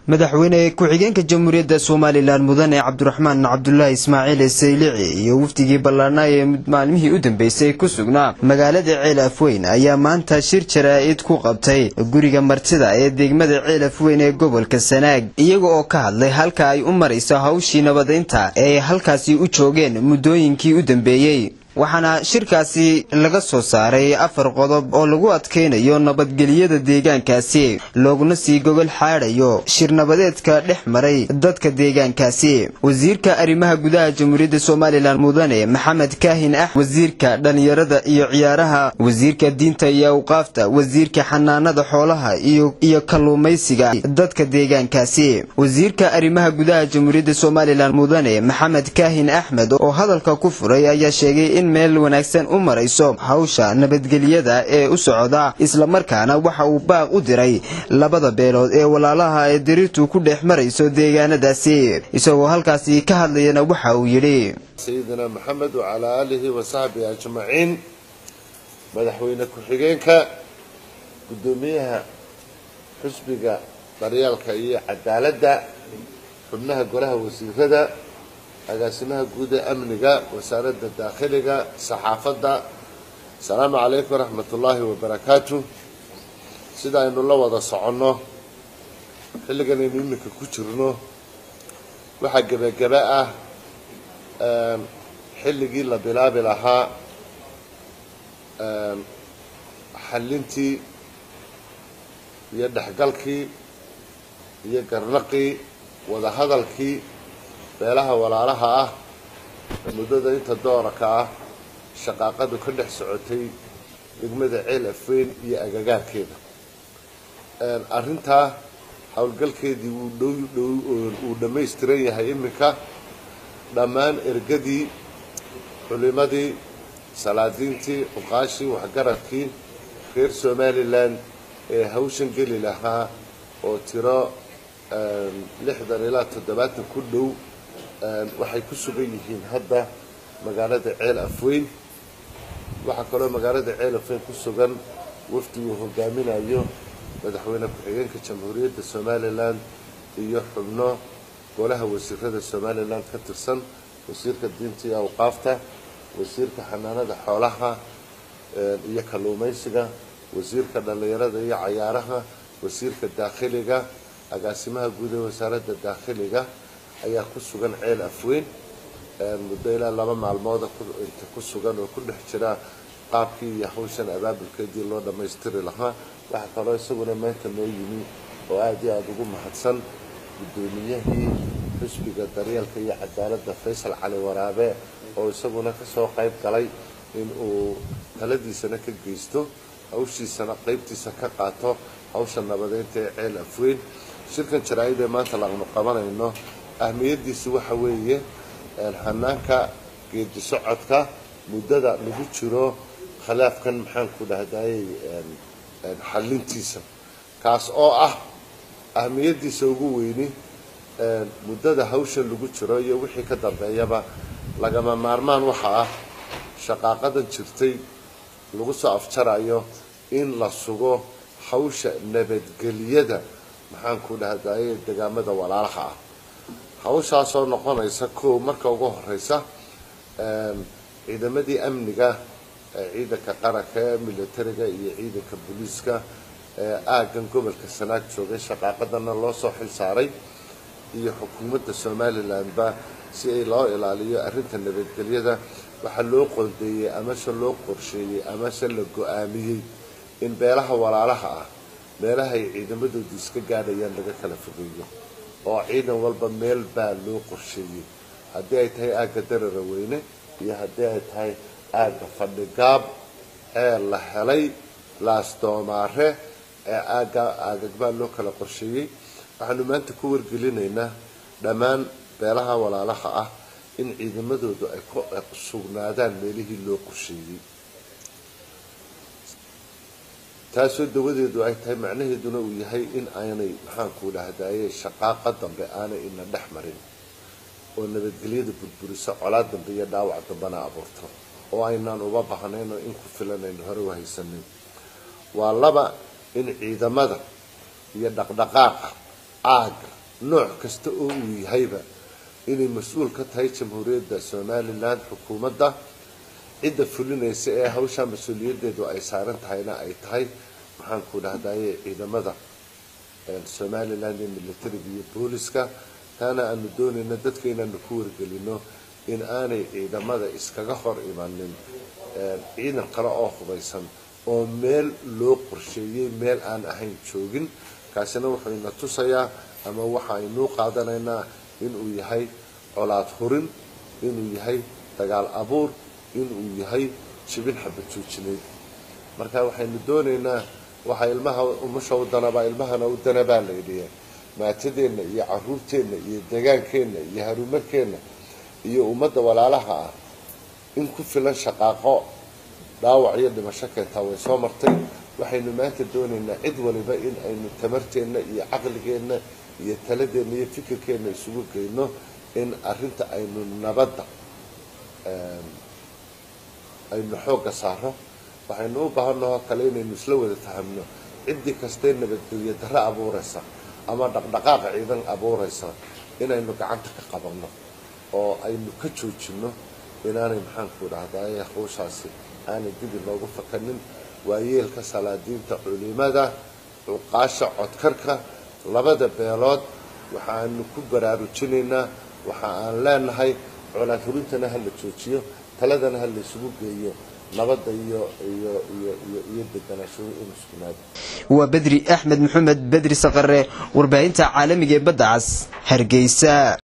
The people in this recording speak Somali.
madaxweyne ku-xigeenka jamhuuriyadda somalilan mudane cabdiraxmaan cabdulaahi ismaaciil saylici iyo wafdigii ballaarnaa ee maalmihii u dambeysay ku sugnaa magaalada ceel afweyn ayaa maanta shir jaraa-id ku qabtay guriga martida ee degmada ceel afweyn ee gobolka sanaag iyaga oo ka hadlay halka ay u marayso hawshii nabadeynta ee ay halkaasi u joogeen muddooyinkii u dambeeyey waxaana shirkaasi laga soo saaray afar qodob oo lagu adkaynayo nabadgelyada deegaankaasi looguna sii gogol xaadhayo shir nabadeedka dhex maray dadka deegaankaasi wasiirka arrimaha gudaha jamhuuriyadda somalilan mudane maxamed kaahin ax wasiirka dhallinyarada iyo ciyaaraha wasiirka diinta iyo awqaafta wasiirka xanaanada xoolaha iyo kalluumaysiga dadka deegaankaasi wasiirka arrimaha gudaha jamhuuriyadda somalilan mudane maxamed kaahin axmed oo hadalka ku furay ayaa sheegay in meel wanaagsan u marayso hawsha nabadgelyada ee u socda islamarkaana waxa uu baaq u diray labada beelood ee walaalaha ee diriirtu ku dhex marayso deegaanadaasi isagoo halkaasi ka hadlayana waxa uu yidhi sayidina maxamed wacalaa aalihi wa saxbihi ajmaciin madaxweyne ku-xigeenka guddoomiyaha xusbiga daryaalka iyo cadaaladda xubnaha golaha wasiirada agaasimaha guud ee amniga wasaaradda daakhiliga saxaafadda asalaamu calaykum waraxmat ullaahi wabarakaatu sida aynu la wada soconno xilligan aynu iminka ku jirno waxaa gebagaba ah xilligii la bilaabi lahaa xallintii iyo dhexgalkii iyo garnaqii wadahadalkii beelaha walaalaha ah muddada inta dooraka ah shaqaaqadu ka dhex socotay degmada ceel afweyn iyo agagaarkeeda arrintaa howlgalkeedii wuu dhow uu dhammaystiran yahay iminka dhammaan ergadii culimadii salaadiintii uqaashii waxgaradkii reer somalilan ee hawshan geli lahaa oo tiro lixdan ilaa toddobaatan ku dhow waxay ku sugan yihiin hadda magaalada ceel afweyn waxaa kaloo magaalada ceel afweyn ku sugan wafdi uu hogaaminayo madaxweyne ku-xigeenka jamhuuriyadda somalilan iyo xubno golaha wasiirada somalilan ka tirsan wasiirka diinta iyo awqaafta wasiirka xanaanada xoolaha iyo kalluumaysiga wasiirka dhallinyarada iyo cayaaraha wasiirka daakhiliga agaasimaha guud ee wasaaradda daakhiliga ayaa ku sugan ceel afweyn muddo ilaa laba maalmooda inta ku sugan oo ku dhex jira qaabkii iyo hawshan abaabulkeedii loo dhammaystiri lahaa waxaa kaloo isaguna maanta noo yimi oo aada iyo aada ugu mahadsan guddoomiyahii xusbiga daryeelka iyo cadaaladda faysal cali waraabe oo isaguna kasoo qayb galay in uu taladiisana ka geysto hawshiisana qaybtiisa ka qaato hawsha nabadeynta ee ceel afweyn shirkan jaraa-id ee maanta laanu qabanayno ahmiyadiisu waxa weeye hanaanka geedi socodka muddada lagu jiro khilaafkan maxaanku dhahdayey xallintiisa kaas oo ah ahmiyadiisa ugu weyni muddada hawshan lagu jiro iyo wixii ka dambeeyaba lagama maarmaan waxa ah shaqaaqadan jirtay lagu soo afjarayo in la sugo hawsha nabadgeliyada maxaanku dhahdayey degaamada walaalaha ah hawshaasoo noqonaysa koow marka ugu horeysa ciidamadii amniga ciidanka qaranka ee militariga iyo ciidanka booliiska ee aaggan gobolka sanaag joogay shaqaaqadana loo soo xil saaray iyo xukuumadda somalilandba si ay loo ilaaliyo arrinta nabadgelyada waxaa loo qoondeeyey amase loo qorsheeyey amase la go-aamiyey in beelaha walaalaha ah meelaha ay ciidamadoodu iska gaadhayaan laga kala fogeeyo oo ciidan walba meel baa loo qorsheeyey haddii ay tahay aagga darara weyne iyo haddii ay tahay aagga fadhigaab ee la helay laasdoomaare ee aagga aagagbaa loo kala qorsheeyey waxaanu maanta ku wargelinaynaa dhammaan beelaha walaalaha ah in ciidamadoodu ay ku sugnaadaan meelihii loo qorsheeyey taasoo dawadeedu ay tahay macnaheeduna uu yahay in aanay maxaanku dhahdaye shaqaaqa dambe aanay ina dhex marin oo nabadgelyada burburiso colaad dambe iyo dhaawac dambena abuurto oo aynaan uba bahnayn oo in ku filan aynu hore u haysanin waa laba in ciidamada iyo dhaqdhaqaaqa aaga nooc kasta oo uu yahayba inay mas-uul ka tahay jamhuuriyadda somalilan xukuumadda cidda fulinaysa ee hawshaa mas-uuliyaddeedu ay saaran tahayna ay tahay maxaan ku dhahdaye ciidamada somalilan iyo militariga iyo booliska taana aanu doonayno dadka inaanu ku wargelino in aanay ciidamada iskaga hor imanin ciidan kale oo hubaysan oo meel loo qorsheeyey meel aan ahayn joogin kaasina wuxuu ina tusayaa ama waxa aynuu qaadanaynaa inuu yahay colaad hurin inuu yahay dagaal abuur inuu yahay jibin xabad joojineed marka waxaynu doonaynaa waxaa ilmaha umusha u danabaa ilmahana u danabaa la yidhiya maatadeenna iyo caruurteenna iyo degaankeenna iyo harumarkeenna iyo ummadda walaalaha ah in ku filan shaqaaqo dhaawac iyo dhimasho keentaa way soo martay waxaynu maanta doonaynaa cid waliba in aynu tamarteenna iyo caqligeenna iyo taladeenna iyo fikirkeenna isugu geyno in arinta aynu nabadda aynu xoogga saaro waxaynu u baahanahoo kale inaynu isla wada fahamno ciddii kastee nabadgelyo darro abuuraysa ama dhaqdhaqaaqa ciidan abuuraysa inaynu gacanta ka qabanno oo aynu ka joojinno inaanay maxaanku dhahdaye hawshaasi aanay dib inoogu fakanin waayeelka salaadiinta culimada cuqaasha codkarka labada beelood waxaanu ku baraarujinaynaa waxa aan leenahay colaad hurintana ha la joojiyo taladana ha la isugu geeyo nabadda iyo iyo iyo iyo iyo deganaanshuhu in iskunaado waa bedri axmed maxamed bedri saqare warbaahinta caalamiga ee badda cas hargeysa